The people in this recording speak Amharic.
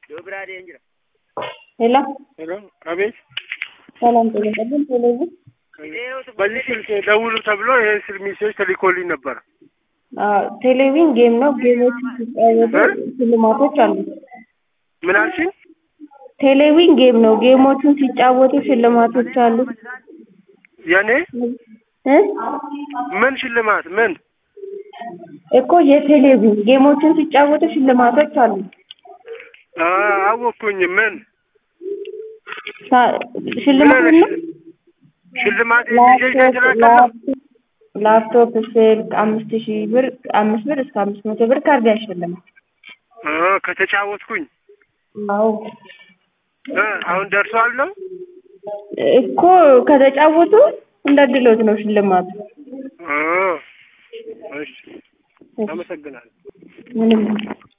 ሄሎ ሄሎ፣ አቤት። ሰላም ጤና ይስጥልኝ። ቴሌቪዥን በዚህ ስልክ ደውሉ ተብሎ ይሄ ስልክ ሚሴጅ ተልኮልኝ ነበር። አዎ፣ ቴሌቪዥን ጌም ነው። ጌሞች ሲጫወቱ ሽልማቶች አሉት። ምን አልሽኝ? ቴሌቪዥን ጌም ነው። ጌሞቹን ሲጫወቱ ሽልማቶች አሉት። የኔ እ ምን ሽልማት ምን? እኮ የቴሌቪዥን ጌሞቹን ሲጫወቱ ሽልማቶች አሉት። አ አወኩኝ። ምን ሳ- ምን ሽልማት አይነት ነው። ሽል- ሽልማት ሚሴጅ ላፕቶፕ ተላከለ? ላፕ- ላፕቶፕ ስልክ አምስት ሺህ ብር አምስት ብር እስከ አምስት መቶ ብር ካርድ ያሸልማል። አ ከተጫወትኩኝ አዎ እ አሁን ደርሷል ነው? እኮ ከተጫወቱ እንደ ድሎት ነው ሽልማቱ። አ እሺ፣ አመሰግናለሁ። ምንም